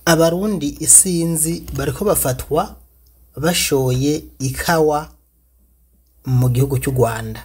abarundi isinzi bariko bafatwa bashoye ikawa mu gihugu cy'u rwanda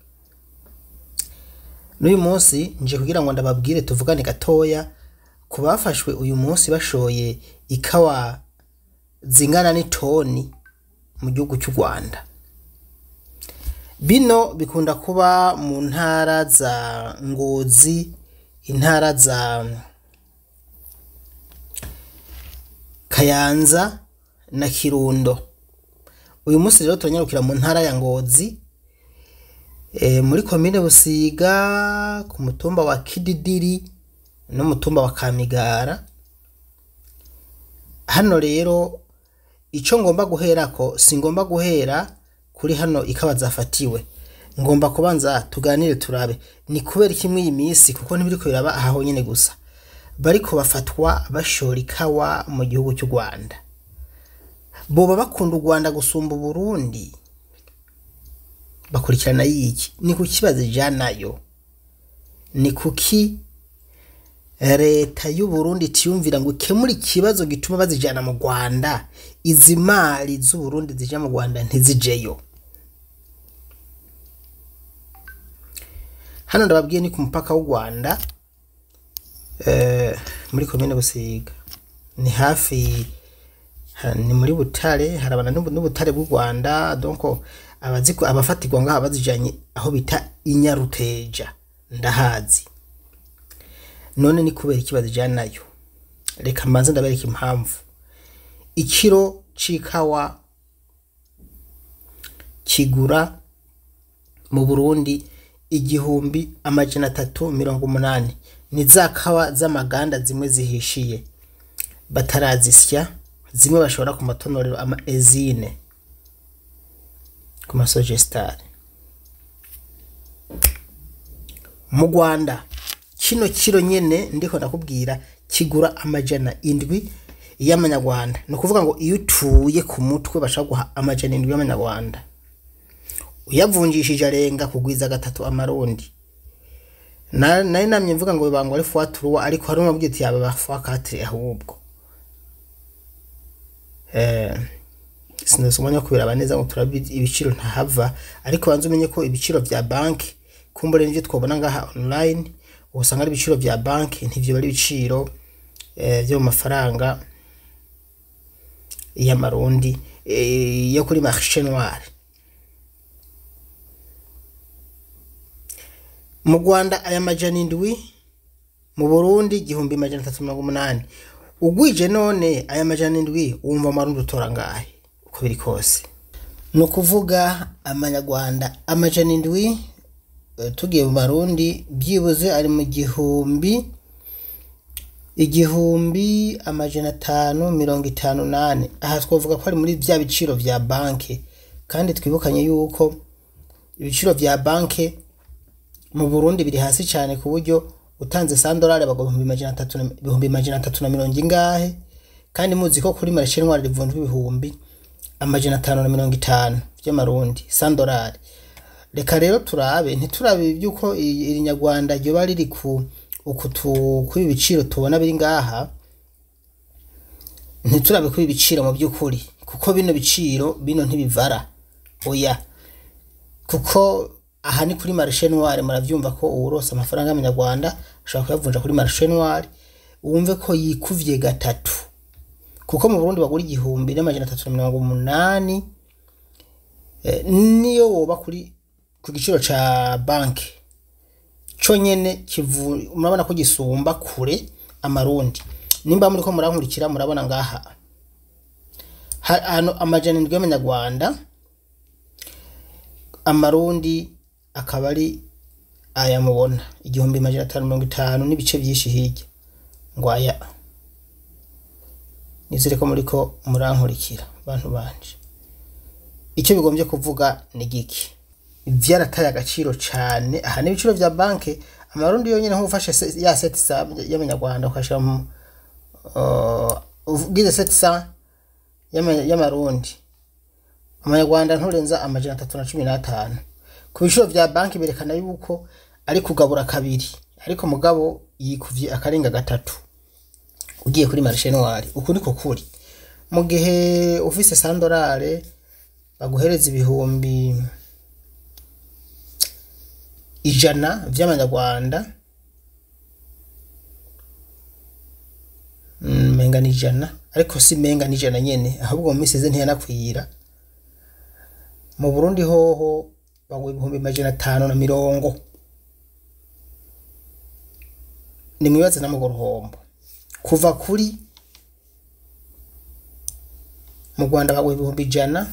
n'uyu munsi nje kugira ngo ndababwire tuvugane gatoya ku bafashwe uyu munsi bashoye ikawa zingana n'itoni mu gihugu cy'u rwanda bino bikunda kuba mu ntara za ngozi intara za kayanza na kirundo uyu munsi rero turanyarukira mu ntara ya ngozi e, muri komine busiga ku mutumba wa kididiri n'umutumba wa kamigara hano rero ico ngomba guherako singomba guhera kuri hano ikawa zafatiwe ngomba kubanza tuganire turabe ni kubera iki mw'iyi minsi kuko ntibiriko biraba aha honyene gusa bariko bafatwa bashora ikawa mu gihugu cy'u rwanda boba bakunda u rwanda gusumba uburundi bakurikirana yiki ni ku kibazo ijanayo ni kuki leta y'uburundi tiyumvira ngo ikemure ikibazo gituma bazijana mu rwanda izi mari z'uburundi zija mu rwanda ntizijeyo hano ndababwiye ni ku mupaka w'u rwanda eh, muri komine busiga ni hafi ha- ni muri butare harabana n'ubu- n'ubutare bw'u rwanda donc abaziko abafatirwa ngaha bazijanye aho bita inyaruteja ndahazi none ni kubera ikibazo ijanayo reka mbanze ndabereka impamvu ikiro c'ikawa kigura mu burundi igihumbi amajana atatu mirongo umunani ni za kawa z'amaganda zimwe zihishiye batarazisya zimwe bashobora ku matonorero ama ezine ku masogestari mu rwanda kino kiro nyene ndiko ndakubwira kigura amajana indwi y'amanyarwanda ni ukuvuga ngo iyo utuye ku mutwe bashaka guha amajana indwi y'amanyarwanda uyavunjishije arenga kugwiza gatatu amarundi Na- nari namye mvuga ngo bibangwa ari fuwaturuwa ariko hari umwe ati yaba bafuwakatire ahubwo eh sinzi umwanya wo kubiraba neza ngo turabe ibiciro ntahava ariko banza umenye ko ibiciro vya banki kumbure nivyo twabona ngaha online usanga ari ibiciro vya banki ntivyo bari ibiciro eh, vyo mu mafaranga y'amarundi eh, yo kuri marché noir mu rwanda aya majana indwi mu burundi igihumbi majana atatu mirongo umunani ugwije none aya majana indwi wumva amarundi utora ngahe uko biri kose ni ukuvuga amanyarwanda amajana indwi eh, tugiye mu marundi byibuze ari mu gihumbi igihumbi amajana atanu mirongo itanu nane aha twavuga ko ari muri bya biciro vya banki kandi twibukanye yuko ibiciro vya banki mu burundi biri hasi cyane ku buryo utanze sandorari bagwa ibihumbi majana atatu na- ibihumbi majana atatu na mirongo ingahe kandi muzi ko kuri marishe ntwari rivunjwa ibihumbi amajana atanu na mirongo itanu by'amarundi sandorari reka rero turabe ntiturabe iby'uko i- iri nyarwanda ryoba riri ku uku tu- kuri ibi biciro tubona biri ngaha ntiturabe kuri ibi biciro mu by'ukuri kuko bino biciro bino ntibivara oya kuko aha ni kuri marishe noire muravyumva ko uwurose amafaranga y'amanyarwanda ashobora kuyavunja kuri marishe noire wumve ko yikuvye gatatu kuko mu burundi bagura igihumbi n'amajana atatu na mirongo umunani eh, niyo woba kuri ku giciro ca banki co nyene kivu murabona ko gisumba kure amarundi nimba muriko murankurikira murabona ngaha Ha- hano amajana indwi y'amanyarwanda amarundi akaba ari aya mubona igihumbi majana atanu mirongo itanu n'ibice byinshi hirya ngo aya nizere ko muriko murankurikira bantu banje icyo bigombye kuvuga ni giki vyarataye agaciro cane aha n'ibiciro vya banki amarundi yonyene nk'ufashe se- ya setisa y'amanyarwanda ukashira mu uh, ugize setisa y'ama- y'amarundi amanyarwanda nturenza amajana atatu na cumi n'atanu ku biciro vya banki berekana yuko ari kugabura kabiri ariko mugabo yikuvye akarenga gatatu ugiye kuri marishe noire uku niko kuri mu gihe ufise sandorare baguhereza ibihumbi ijana vy'amanyarwanda Mm, menga ni ijana ariko si menga ni ijana nyene ahubwo mu minsi ize ntiyanakwira mu burundi hoho baguha ibihumbi majana atanu na mirongo nimwibaze na mugo ruhombo kuva kuri mu rwanda baguha ibihumbi ijana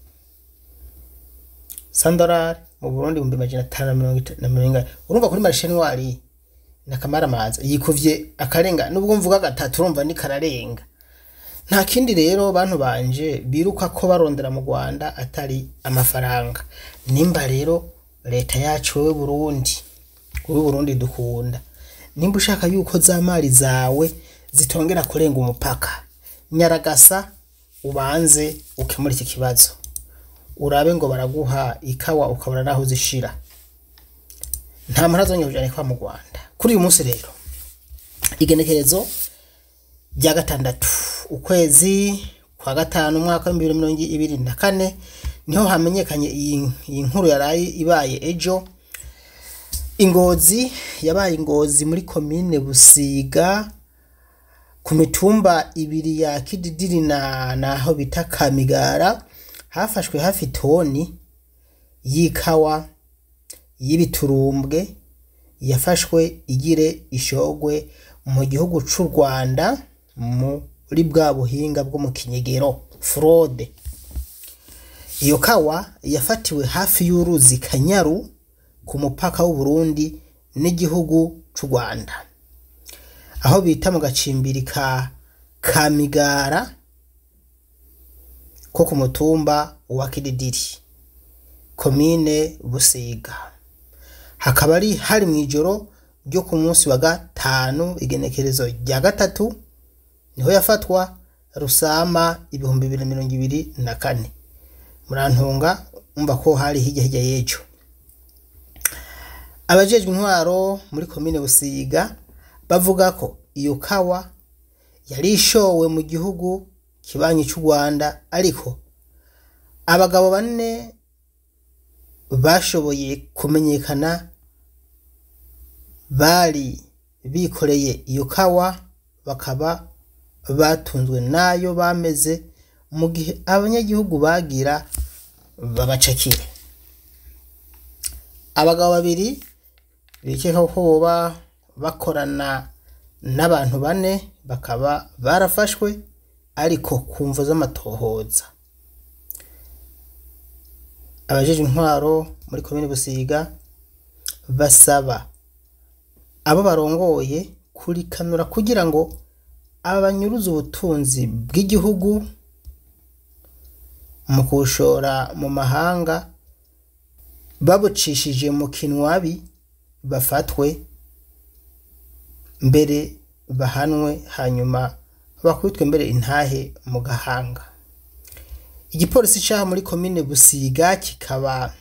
sandorari mu burundi ibihumbi majana atanu na mirongo ita- na mirongo ine urumva kuri marishe ntwari ni akamaramaza yikuvye akarenga nubwo mvuga gatatu urumva ni kararenga nta kindi rero bantu banje biruka ko barondera mu rwanda atari amafaranga nimba rero leta yacu wowe burundi wowe burundi dukunda nimba ushaka yuko za mari zawe zitongera kurenga umupaka nyaragasa ubanze ukemura iki kibazo urabe ngo baraguha ikawa ukabura naho uzishira nta mpara zongera kujana kwa mu rwanda kuri uyu munsi rero igenekerezo rya gatandatu ukwezi kwa gatanu umwaka w'ibihumbi bibiri na mirongo ibiri na kane niho hamenyekanye iyi iyi nkuru yaraye ibaye ejo ingozi yabaye ingozi muri komine busiga ku mitumba ibiri ya kididiri na naho bita kamigara hafashwe hafi toni y'ikawa y'ibiturumbwe yafashwe igire ishogwe mu gihugu c'u rwanda muri bwa buhinga bwo mu kinyegero fraude iyo kawa yafatiwe hafi y'uruzi kanyaru ku mupaka w'uburundi n'igihugu c'u rwanda aho bita mu gacimbiri ka kamigara ko ku mutumba wa kididiri komine busiga hakaba ari hari mu ijoro ryo ku munsi wa gatanu igenekerezo rya gatatu niho yafatwa rusama ibihumbi bibiri na mirongo ibiri na kane murantunga umva ko hari hirya hirya y'ejo abajejwe intwaro muri komine busiga bavuga ko iyo kawa yari ishowe mu gihugu kibanyi cy'u rwanda ariko abagabo bane bashoboye kumenyekana bari bikoreye iyo kawa bakaba batunzwe nayo bameze mu gihe abanyagihugu bagira babacakire abagabo babiri bikeka ko boba bakorana n'abantu bane bakaba barafashwe ariko ku mvo z'amatohoza abajeje intwaro muri komine busiga basaba abo barongoye kurikanura kugira ngo abanyuruza ubutunzi bw'igihugu mu kubushora mu mahanga babucishije mu kinwabi bafatwe mbere bahanwe hanyuma bakubitwe mbere intahe mu gahanga igipolisi cyaha muri komine busiga kikaba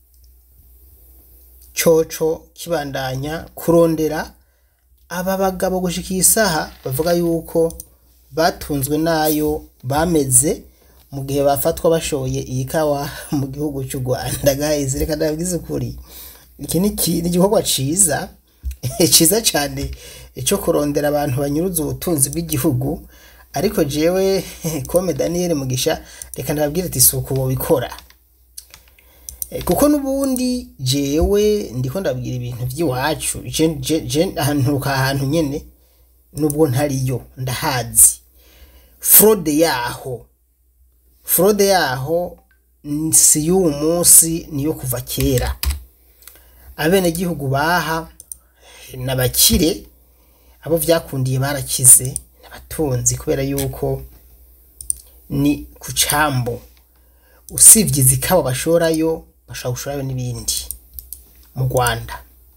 coco kibandanya kurondera aba bagabo gushika iyi saha bavuga yuko batunzwe nayo bameze mu gihe bafatwa bashoye iyi kawa mu gihugu cy'u rwanda guys reka ndabwize ukuri iki ni iki- ni igikorwa ciza ciza cyane cyo kurondera abantu banyuruza ubutunzi bw'igihugu ariko jewe kome daniel mugisha reka ndababwire ati si uko bobikora Eh, kuko n'ubundi jewe ndiko ndabwira ibintu by'iwacu je- je je ahanturuka ahantu nyene nubwo ntariyo ndahazi fraude yaho fraude yaho n- si y'uwu munsi niyo kuva kera abenegihugu baha n'abakire abo vyakundiye barakize n'abatunzi kubera yuko ni ku cambo usibye izikaba bashorayo bashobora gushorayo n'ibindi mu rwanda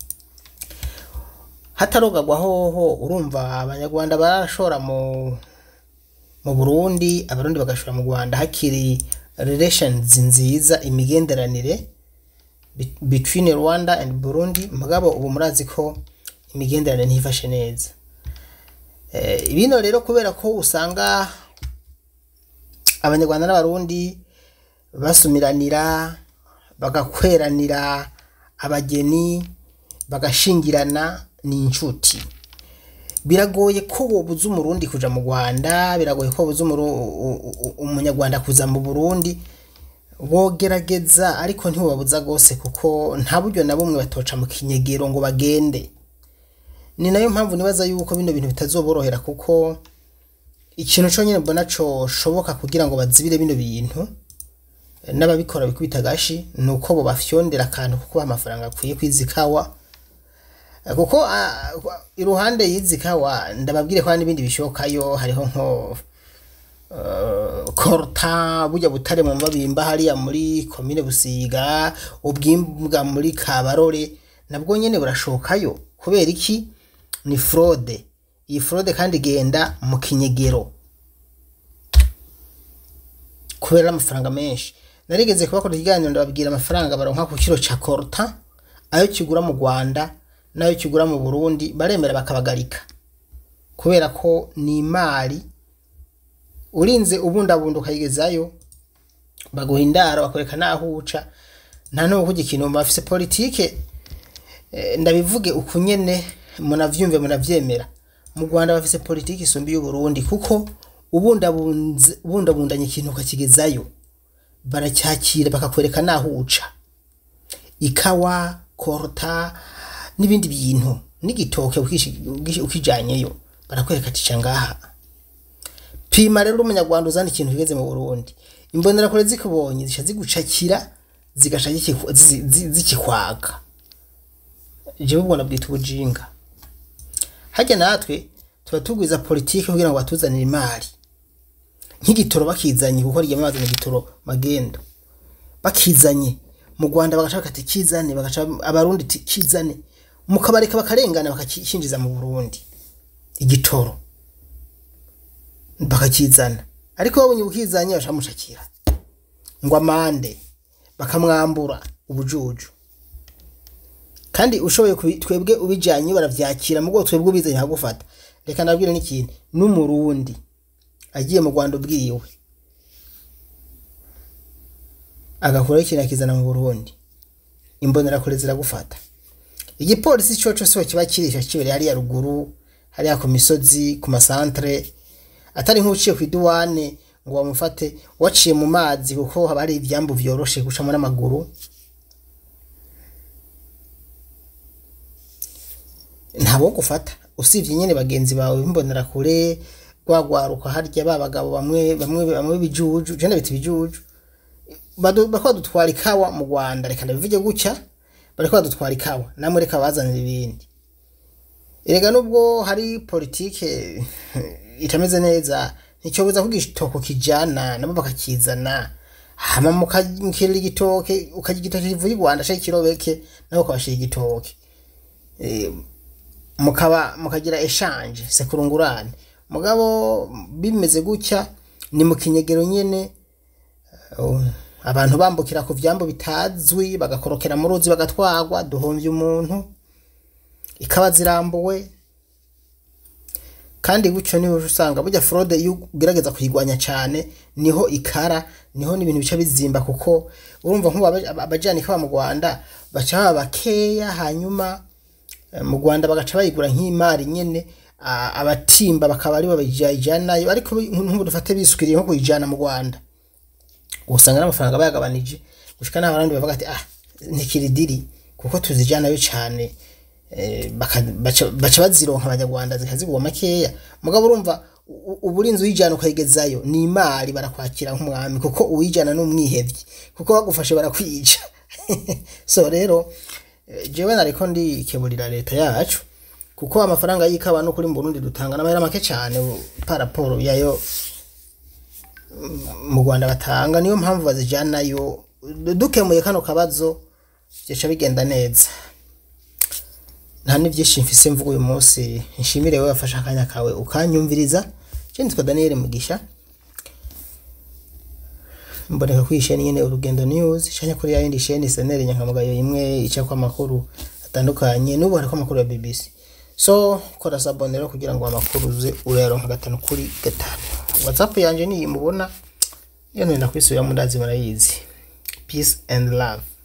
hatarogagwa hoho urumva abanyarwanda barashora mu mu burundi abarundi bagashora mu rwanda hakiri relations nziza imigenderanire be- between rwanda and burundi mugabo ubu murazi ko imigenderanire ntifashe neza Eh, bino rero kubera ko usanga abanyarwanda n'abarundi basumiranira bagakweranira abageni bagashingirana ni inshuti biragoye ko wobuza umurundi kuja mu rwanda biragoye ko wobuza umuru- u- u- umunyarwanda kuza mu burundi bogerageza ariko ntiwobabuza rwose kuko nta buryo na bumwe batoca mu kinyegero ngo bagende ni nayo mpamvu nibaza yuko bino bintu bitazoborohera kuko ikintu conyine mbona coshoboka kugira ngo bazibire bino bintu eh, n'ababikora bikubita agashi ni uko bo bafyondera akantu kuko baha amafaranga akwiye kwizi kawa Eh, kuko ah, iruhande y'izi kawa ndababwire ko hari n'ibindi bishokayo hariho nko eh, korta burya butare mu mbabimba hariya muri komine busiga ubwimbwa muri kabarore nabwo nyene burashokayo kubera iki ni fraude iyi fraude kandi igenda mu kinyegero kubera amafaranga menshi narigeze kubakora ikiganiro ndababwira amafaranga baronka ku kiro ca korta ayo kigura mu rwanda n'ayo kigura mu burundi baremera bakabagarika kubera ko ni imari urinze ubundabunda ukayigezayo baguha indaro bakwereka n'aho uca nta n'uwo kujya ikintu bafise politike eh, ndabivuge uku nyene munavyumve munavyemera mu rwanda bafise politike isumba y'uburundi kuko ubundabunze- ubundabundanya ikintu ukakigezayo baracyakira bakakwereka n'aho uca ikawa korota n'ibindi bintu n'igitoke ukishi- ukishi- ukijanyeyo barakwereka ati ca ngaha pima rero umunyarwanda uzana ikintu kigeze mu burundi imbonerakure zikubonye zica zigucakira zigaca zikiku- zi- zi- zikikwaga jewe ubwo nabwita ubujinga harya natwe tuba tugwiza politike kugira ngo batuzanire imari nk'igitoro bakizanye kuko ryama bazana igitoro magendo bakizanye mu rwanda bagashaka ati kizane bagaca abarundi ati kizane mukabareka bakarengana bakakinjiza mu burundi igitoro bakakizana ariko babonye ubukizanye bashamushakira ngo amande bakamwambura ubujuju kandi ushoboye kubi- twebwe ubijanye baravyakira mugo twebwe ubizanye hagufata reka ndabwire n'ikintu n'umurundi agiye mu rwanda ubwiwe agakuraho ikintu akizana mu burundi imbonerakure ziragufata igipolisi coco siho kiba kirisha kibereye hariya ruguru hariya ku misozi ku masantere atari nk'uciye ku iduwane ngo bamufate waciye mu mazi kuko haba hari ivyambu vyoroshe gucamo n'amaguru ntabo gufata usibye nyene bagenzi bawe bimbonera kure rwagwaruka harya ba bagabo bamwe bamwe bamwe bijuju je ndabita ibijuju badu- bariko badutwara ikawa mu rwanda reka ndabivuge gutya bariko badutwara ikawa namwe reka bazanira ibindi erega nubwo hari politike itameze neza nticyobuza ko igitoko kijana nabo bakakizana hama mukakirira igitoke ukarya igitoke kivuye i rwanda shaka ikirobeke nabo ukabashira igitoke Eh, mukaba mukagira eshanje sekurungurane mugabo bimeze gutya ni mu kinyegero nyene uh, abantu bambukira ku vyambo bitazwi bagakorokera mu ruzi bagatwagwa duhomvye umuntu ikaba zirambuwe kandi gutyo niho usanga burya fraude iyo ugerageza kuyigwanya cyane niho ikara niho n'ibintu bica bizimba kuko urumva nk'ubu aba- abajana ikawa mu rwanda baca baba bakeya hanyuma eh, mu rwanda bagaca bayigura nk'imari nyene a- abatimba bakaba aribo bayijanayo ariko nk'ubu dufate bisukiriye nko kuyijana mu rwanda usanga n'amafaranga bayagabanije gushika n'aho abandi bavuga ati ah ntikiridiri kuko tuzijanayo cyane eh, baka- baca baca bazironka abanyarwanda zikazigwa makeya mugabo urumva u- uburinzi uyijana ukayigezayo ni imari barakwakira nk'umwami kuko uwijana n'umwihevyi kuko bagufashe barakwica so rero eh, jewe nariko ndikeburira leta yacu kuko amafaranga y'ikawa no kuri mu Burundi dutanga n'amahera make cyane paraporo yayo mu Rwanda batanga niyo mpamvu bazijanayo dukemuye kano kabazo byaca bigenda neza nta n'ibyinshi mfise mvuga uyu munsi nshimire wowe wafashe akanya kawe ukanyumviriza je nitwa Daniel Mugisha mboneka kuri isheni nyene urugendo news canya kuri ya yindi sheni senere nyankamugayo imwe ica kwa makuru atandukanye n'ubu hariko amakuru ya BBC so kora sabonero kugira ngo amakuru uze urayaronka gatanu kuri gatanu whatsapp yanje niyi mubona iyo nenda kwisubira mu ndazi murayizi peace and love